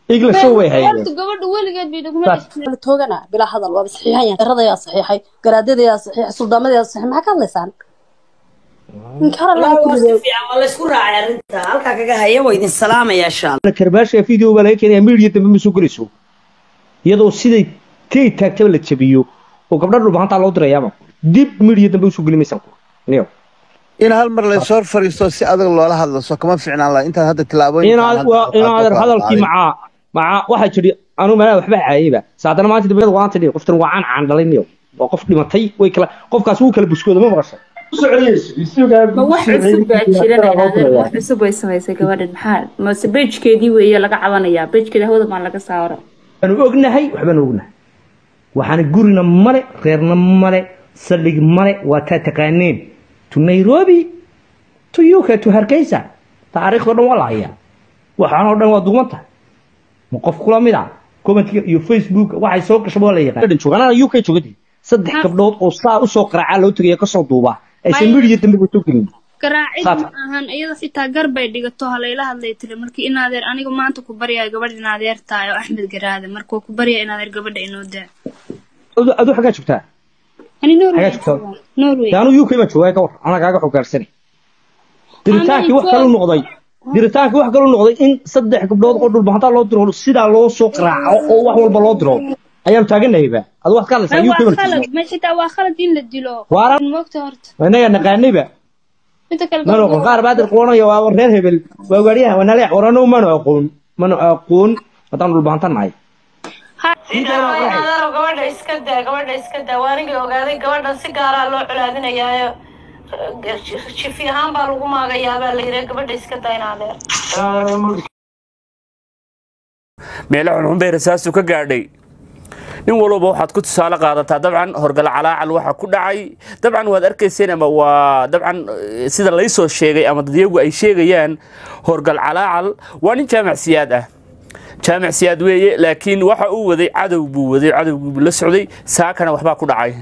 iglasoo way hayeen horta gabadha weligeed bay Saas. dhugma toogana bilaa hadal waaba saxiixan yahay daradayaa saxiixay garaadadayaa saxiixay suldaamadayaa saxiixay maxaa ka hadlaysaan inkara والله waa si fiican waa la isku raacay arrinta halkaa kaga haya waa idin salaamaya insha allah karbaasha video baa laga keenaya media dambe ma soo gelayso iyadoo siday tay taagtaba la jabiyo oo gabdha dhulbahantaa loo dirayaaba dib media dambe usoo geli maysan niyo in hal mar laysoo hor fariisto si adag loola hadlo soo kama fiicnaan laha intaad hadda tilaabooyin inaad waa inaad hadalkii macaa macaa waxaa jiri anu meelaha waxba caayayba saadana maanta dambeed waan tidhi qoftan waa caan caan dhalay niyo waa qof dhimatay way kala qofkaas wuu kala buskooda ma maqashay ma wax cusub baa jiran inaadeen wax cusub way samaysay gabadhan maxaa mase bejkeedii weeye laga cabanayaa bejkeeda hawada maan laga saaro waanu ognahay waxbaanu ognahay waxaana gurina male reerna male saldhig male waa taa taqaaneen to nairobi to uk to hargeysa taariikhdao dhan waa la hayaa waxaanoo dhan waa duuban tahay ma qof kula mid ah commentka iyo facebook waxay soo gashaba waa la yaqaan joogaan uk joogadi saddex gabdhood oo saa usoo qaraacaa loo tegaya kasoo duuba aysan Maya. media dambe soo gelin garaacid Saata. ma ahan iyada xitaa gar bay dhigato halayla hadlay tiri markii in adeer aniga maanta ku baryayo gabadh in adeer tahay oo axmed garaade markuu ku barya in adeer gabadha inoo daa Adu- aduu xaggaa joogtaa ani norway Xagaa joogtaa? norway de anu uk ma joogaa ka war anaa kaaga xogaarsani diritaankii wax kalu noqday diritaankii wax kalu noqday in saddex gabdhood oo dhulbahantaa loo diro sidaa loo soo qaraaco oo wax walba loo diro ayaanu taaganahayba adu waxaad ka hadlaysaa Ay, uk waa ma khalad ma xitaa waa khalad in la dilo Waara. moogta horta inaga naqaanayba inta kale ma noqon qaar baa dir qoonaya waa reer hebel waa gaariyaha waa naleec warano manu aqoon manu aqoon haddaan dhulbahantan nahay adeero gabadha iska daa gabadha iska daa waa anigii ogaaday gabadhan si gaaraa loo colaadinayaayo jifi ahaan baa lagu maagayaa baa la yidhi gabadha iska daa in adeer meelo xunxun bay rasaastu ka gaadhay nin walba waxaad ku tusaale qaadataa dabcan horgal calaacal waxa ku dhacay dabcan waad arkayseen ama waa dabcan eh, sida laysoo sheegay ama dadyagu ay sheegayaan horgal calaacal waa nin jaamac siyaad ah jaamac siyaad weeye laakiin waxa uu waday cadow buu waday cadowgii buu la socday saakana waxbaa ku dhacay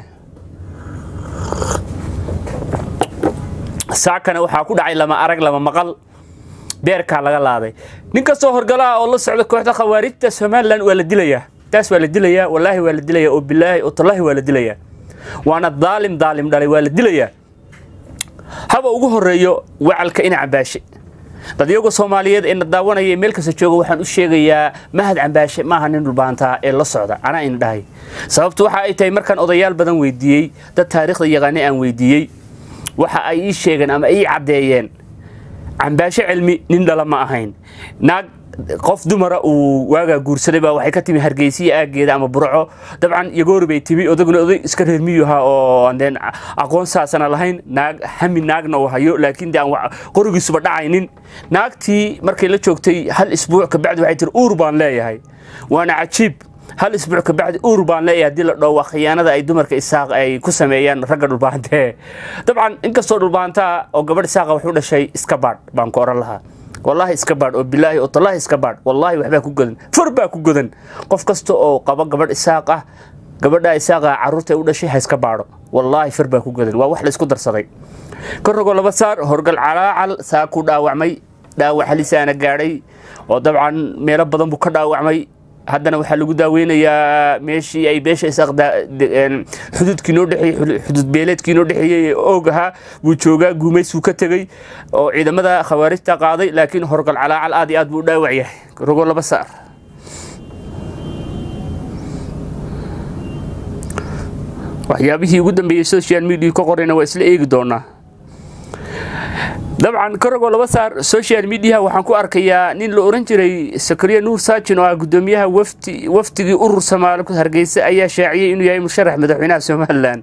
saakana waxaa ku dhacay lama arag lama maqal beerkaa laga laaday nin kastoo horgalaha oo la socda kooxda khawaarijta somalilan waa la dilayaa taas waa la dilayaa wallaahi waa la dilayaa oo bilaahi oo tallaahi waa la dilayaa waana daalim daalim dhalay waa la dilayaa haba ugu horeeyo wacalka ina cambaashe dadyaga soomaaliyeed ee na daawanaya ee meel kasta jooga waxaan u sheegayaa mahad cambaashe maaha nin dhulbaantaa ee la socda anaa ina dhahay sababtu waxa ay tahay markaan odayaal badan weydiiyey dad taariikhda yaqaane aan weydiiyey waxa ay ii sheegeen ama ii caddeeyeen cambaashe cilmi nin dhala ma ahayn naag qof dumara uu waagaa guursaday baa waxay ka timi hargeysiya aageeda ama burco dabcan yagoori bay timi odaguna oday iska reer miyu ahaa oo aan deen aqoon saasana lahayn naag hami naagna uu hayo laakiin de aan wa- qorigiisuba dhacaynin naagtii markay la joogtay hal isbuuc kabacdi waxay tiri uur baan leeyahay waana cajiib hal isbuuc kabacdi uur baan leeyahay haddii la dhoowa khiyaanada ay dumarka isaaq ay ku sameeyaan ragga dhulbaante dabcan inkastoo dhulbaantaa oo gabadh isaaqa wax u dhashay iska baadh baan ku oran lahaa wallaahi iska baadh oo bilaahi oo tallaahi iska baadh wallaahi waxbaa ku godan far baa ku godan qof kasta oo qaba gabadh isaaq ah gabadha isaaqa carruurta ay u dhashay ha iska baadho wallaahi far baa ku godan waa wax la isku darsaday korrogoo laba saar horgal calaacal saa ku dhaawacmay dhaawac halisaana gaadhay oo dabcan meelo badan buu ka dhaawacmay haddana waxaa lagu daaweynayaa meeshii ay beesha isaaq daa- de- een, xuduudkii noo dhexeeyey xudu- xuduud beeleedkii noo dhexeeyey ee oog ahaa buu joogaa guumaysuu ka tegey oo ciidamada khawaarijta qaaday laakiin horgal calaacal aad iyo aad buu u dhaawac yahay rogo laba saar waxyaabihii ugu dambeeyey social media ka qorayna waa isla eegi doonaa dabcan korogoo laba saar social media waxaan ku arkayaa nin la oran jiray sakariya nuur saajin oo ah gudoomiyaha wafti waftigii urur soomaali ku hargeysa ayaa shaaciyey inuu yahay musharax madaxweynaha somalilan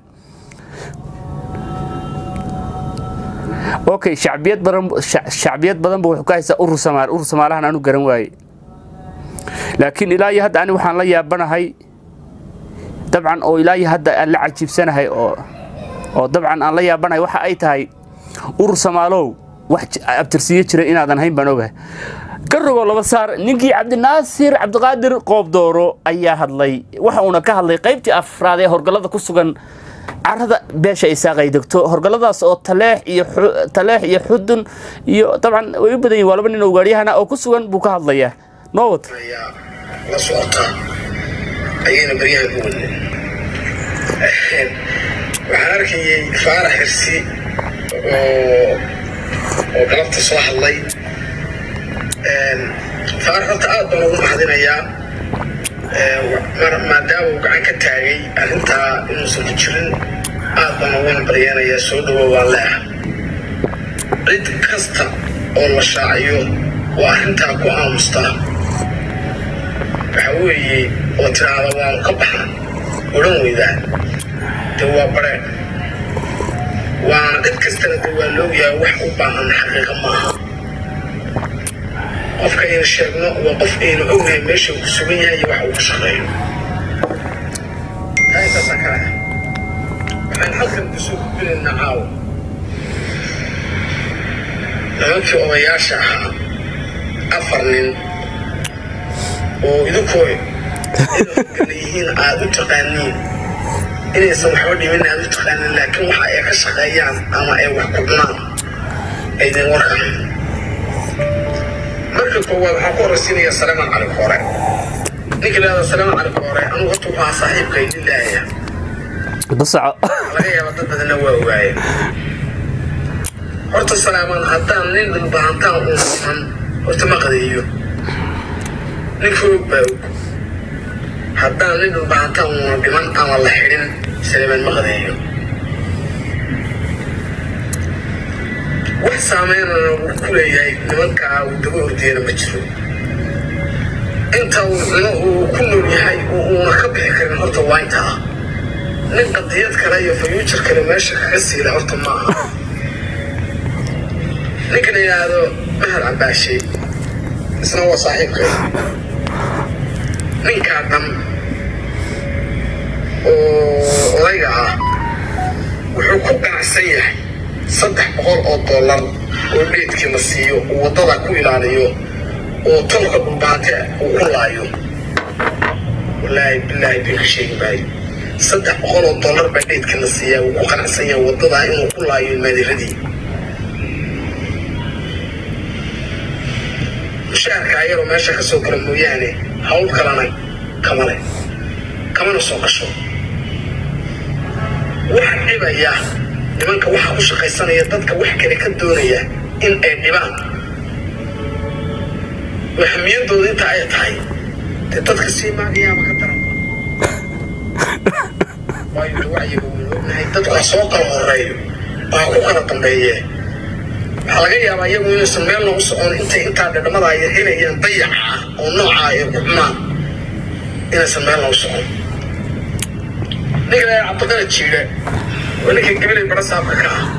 okay shacbiyad badan shac- shacbiyad badan buu wuxuu ka haystaa urur soomaali urur soomaalahan aanu garan waaye laakiin ilaa iyo hadda ani waxaan la yaabanahay dabcan oo ilaa iyo hadda aan la cajiibsanahay oo oo dabcan aan la yaabanahay waxa ay tahay urur soomaalow wax j- abtirsiiyo jira inaadan hayn baan ogahay garrogoo laba saar ninkii cabdinaasir cabdiqaadir qoobdooro ayaa hadlay waxa uuna ka hadlay qaybtii afraad ee horgallada ku sugan carada beesha isaaq ay degto horgalladaas oo taleex iyo xu- taleex iyo xudun iyo dabcan way u badan yihin waa laba nin oo gaadhiyahana oo ku sugan buu ka hadlayaa noo wata la socota ayayna baryahan ku wadnay waxaan arkayay faarax xirsi oo oo galabta soo hadlay faarax horta aad baan ugu mahadinayaa maadaama uu gacan ka taagay arrintaa inuusan ku jirin aad baan uguna baryeenayaa soo dhawo waan leeah cid kasta oo la shaaciyo waa arrintaa ku aamustaa waxa weeye oo tiraahda waanu ka baxna odhan weydaa de waa bareen waana cid kastana de waa loogyahay wax u baahan xaqiiqa maaha qofka aynu sheegno waa qof aynu ognahay meesha uu ku sugan yahay iyo wax uu ka shaqeeyo taa intaasaa kale ah waxaan halkan kusoo gudbinaynaa caawa nimankii odayaasha ahaa afar nin oo idinkoo inay yihiin aada u taqaaniin inaysan waxba dhimin aada u taqaaniin laakiin waxa ay ka shaqeeyaan ama ay wax ku cunaan aydan warkahayn marka koowaad waxaan ku horraysiinayaa salaaman cali koore ninka lahada salaaman cali koore anugu horta waxaa saaxiibkay lilaaya dasaco laga yaaba dad badanna waa waaye horta salaaman haddaan nin dhulbahantaan uun dhiman horta ma qadeeyo nin foog baa og haddaan nin dhulbahantaan uuna dhiman ama la xidhin salaaman ma qadeeyo wax saameynana uu ku leeyahay nimankaa uu daba ordiyana ma jiro inta uu cuno uu ku nool yahay oo uuna ka bixi karin horta waa intaa nin qadiyad kale iyo fayuujar kale meesha kaga siila horta ma aha ninka la yidhaahdo mahad cabaashe isna waa saaxiibkay ninkaa dhan oo odayga ah wuxuu ku ganacsan yahay saddex boqol oo dollar oo dheedkii la siiyo uu waddada ku ilaaliyo oo tolka dhulbaante uu ku laayo wallaahi bilaahi bay ka sheegi maayo saddex boqol oo dollar baa dheedkii la siiyaa uu ku qanacsan yahay waddadaa inuu ku laayo maadiradii mushaharka ayaroo meesha ka soo gala mooyaane hawl kalena kama leh kamana soo gasho waxa dhibaya nimanka waxa ku shaqaysanaya dadka wax kale ka doonaya in ay dhibaan waxmiyadooda inta ay tahay dee dadka sii maagayaaba ka daran waayo de wacyiga waynu ognahay dadku ha soo kala horeeyo oo ha ku kala dambeeye waxaa laga yaabaa iyagu inaysan meel noogu socon intay intaa dhadhamada ay helayaan dayaca ah oo nooca ay ku xumaan inaysan meel noogu socon ninka la cabdiqani jiire waa ninka gabilay bara saabka ka ah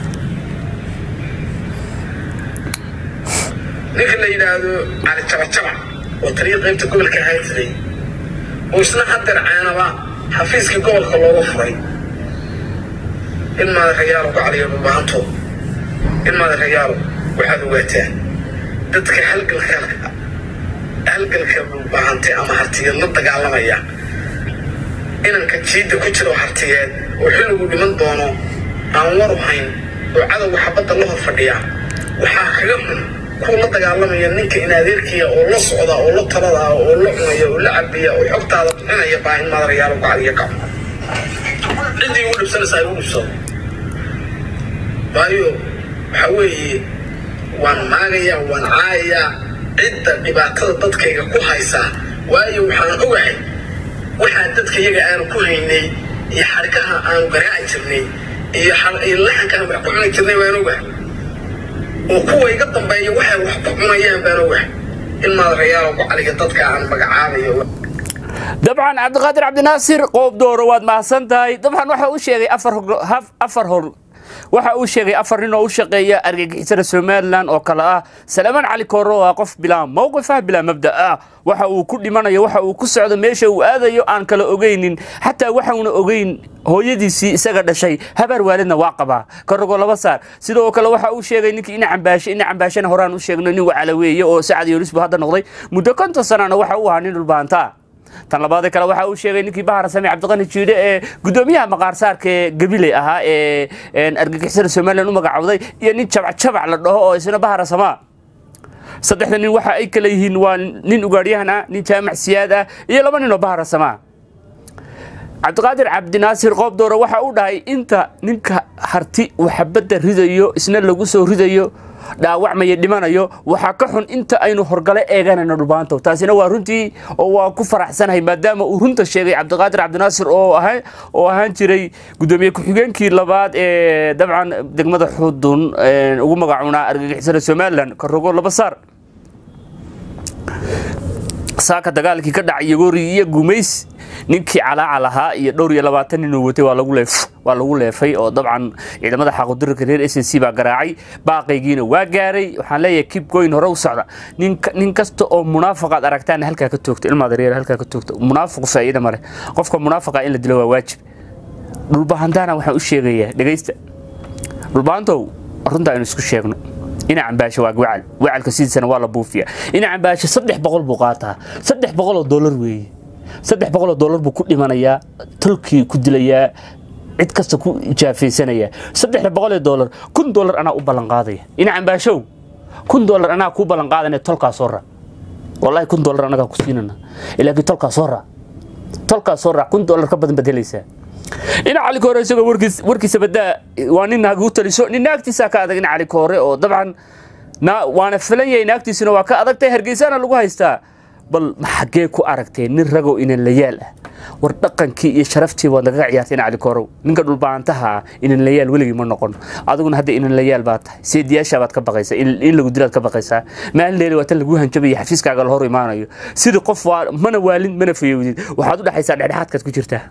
ninka la yidhaahdo cali jabajabac oo taliya qaybta gobolka haytiday oo isna hadeer ceenaba xafiiskii gobolka looga furay in maadarayaal uga caliyo dhulbahanto in maadarayaalo waxaad ogaataan dadka halgalka halgalka dhulbahantay ama hartiyeed la dagaalamaya inanka jiidda ku jiro hartiyeed oo xilligu dhiman doono aan waru hayn oo cadowga xabadda la hor fadhiya waxaa kaga xun kuwa la dagaalamaya ninka in adeerkiya oo la socda oo la talada oo la cunaya oo la cabaya oo xogtaada bixinaya baa in maadarayaalo gacaliya ka ciddii ugu dhibsanaysa ay ugu dhibsado waayo waxa weeye waan maagayaa waan caayayaa cidda dhibaatada dadkayga ku haysaa waayo waxaan ogahay waxaa dadka iyaga aanu ku haynay iyo xadhkaha aanu garaaci jirnay iyo laxanka aan wax ku cuni jirnay baan ogahay oo kuwa iga dambeeya waxay wax ku cunayaan baan ogahay in maadarayaal ugu caliga dadka aan magacaabayo dabcan cabdiqaadir cabdinaasir qoob dooro waad mahadsan tahay dabcan waxa uu sheegay afar hor waxa uu sheegay afar nin oo u shaqeeya argagixisada somalilan oo kale ah salaamaan cali kooro oo ah qof bilaa mowqif ah bilaa mabda ah waxa uu ku dhimanayo waxa uu ku socdo meesha uu aadayo aan kala ogeynin xataa waxauna ogeyn hooyadiisii isaga dhashay habaar waalidna waa qabaa karogo laba saar sidoo kale waxa uu sheegay ninkii ina cambaashe ina cambaashana horaan u sheegno nin wacala weeye oo sacad yolis buu hadda noqday muddo konton sanana waxa uu ahaa nin dhulbaantaa tan labaad kale waxa uu sheegay ninkii bahar sami cabdiqani jiidhe ee gudoomiyaha maqaarsaarka ee gabiley ahaa ee argagixisada somalilan u magacowday iyo nin jabacjabac la dhaho oo isna bahara samaa saddexda nin waxa ay kala yihiin waa nin ugaadhyahan ah nin jaamac siyaad ah iyo laba nin oo baharasama cabdiqaadir cabdinaasir qoobdoore waxa uu dhahay inta ninka harti uu xabadda ridayo isna lagu soo ridayo dhaawacmaya dhimanayo waxaa ka xun inta aynu horgale eeganayno dhulbaanto taasina waa runtii oo waa ku faraxsanahay maadaama uu runta sheegay cabdiqaadir cabdinaasir oo ahaa oo ahaan jiray gudoomiye ku-xigeenkii labaad ee dabcan degmada xudun ugu magacuunaa argagixisada somalilan karogo laba saar saaka dagaalkii ka dhacay yagoori iyo gumays ninkii calaaca lahaa iyo dhowr iyo labaatan nin uu watay waa lagu leef waa lagu leefay oo dabcan ciidamada xaqudirka reer s c baa garaacay baaqaygiina waa gaaray waxaan leeyahay kib goyn hore u socda nin nin kasta oo munaafaqaad aragtaana halkaa ka toogta ilmaada reer halkaa ka toogta munaafiqu faa'iida male qofka munaafaqa in la dilo waa waajib dhulbahantaana waxaan u sheegayaa dhegaysta dhulbahantow runta aynu isku sheegno ina cambaasho waa wacal wacalka sidiisana waa la buufiya ina cambaasho saddex boqol buu qaataa saddex boqol oo dollar weeye saddex boqol oo dollar buu ku dhimanayaa tolkii ku dilayaa cid kasta ku ijaafaysanaya saddexda boqol ee dollar kun dollar anaa u ballan qaadaya ina cambaashow kun dollar anaa kuu ballan qaadanaya tolkaa soo raac wallahi kun dollar anagaa ku siinana laakiin tolkaa soo raac tolkaa soo raac kun dollar ka badan baad helaysaa ina cali koore isagoo warkiis warkiisa badaa waa nin naag u taliso nin naagtiisaa ka adag ina cali koore oo dabcan na waana filan yahay naagtiisuna waa ka adagtay hargeysaana lagu haystaa bal xaggee ku aragtee nin ragoo inan layaal ah war dhaqankii iyo sharaftii waad nagaga ciyaartay ina cali koorow ninka dhulbaantaha ah inan layaal weligii ma noqon adiguna hadda inan layaal baa tahay seediyaashaa baad ka baqaysaa in lagu dilaad ka baqaysaa maalin leeli waa tan lagu hanjabaya xafiiskaaga la hor imaanayo sidii qof mana waalin mana fayowdid waxaad u dhexaysaa dhexdhexaadkaad ku jirtaa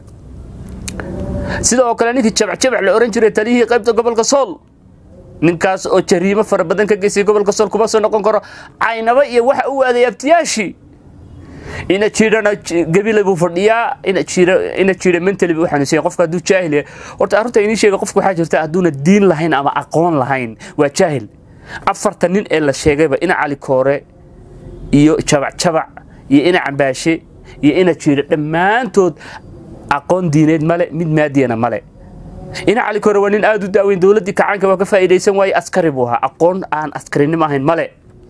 sida oo kale ninkii jabacjabac la oran jiray taliyihii qaybta gobolka sool ninkaas oo jariimo fara badan ka geystay gobolka sool kuma soo noqon karo caynaba iyo waxa u aaday abtiyaashii ina jiidhana gabile buu fadhiyaa ina jiidha ina jiidha mentally buu xanuunsan qofka hadduu jaahil yahay horta arrinta inii sheega qofka waxaa jirta hadduuna diin lahayn ama aqoon lahayn waa jaahil afarta nin ee la sheegayba ina cali koore iyo jabacjabac iyo ina cambaashe iyo ina jiidha dhammaantood aqoon diineed male mid maadiyana male ina cali kore waa nin aad u daaweyn dowladdii kacaanka waa ka faa'iidaysan waaye askari buu ahaa aqoon aan askarinimo ahayn male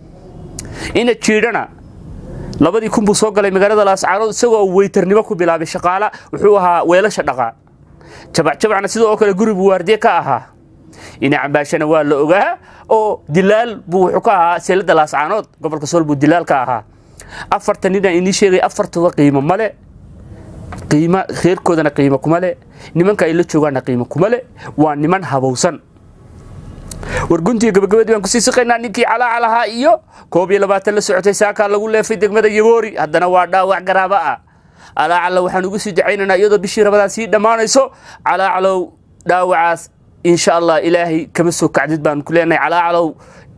ina jiidhana labadii kun buu soo galay magaalada laascaanood isagoo weytarnimo ku bilaabay shaqaala wuxuu ahaa weelasha dhaqaa jabacjabacna sidoo oo kale guri buu waardiye ka ahaa ina cambaashana waa la ogaa oo dilaal buu wuxuu ka ahaa seelada laascaanood gobolka sool buu dilaal ka ahaa afarta ninaan inii sheegay afartuba qiimo male qiima reerkoodana qiimo kuma le nimanka ay la joogaana qiimo kuma le waa niman habowsan warguntiga gabagabadii baan kusii siqaynaa ninkii calaaca lahaa iyo koob iyo labaatan la socotay saakaa lagu leefay degmada yagoori haddana waa dhaawac garaaba ah calaacalo waxaan ugu sii dacaynaynaa iyadoo bishii rabadaa sii dhammaanayso calaacalow dhaawacaas insha allah ilaahay kama soo kacdid baan ku leenahay calaacalow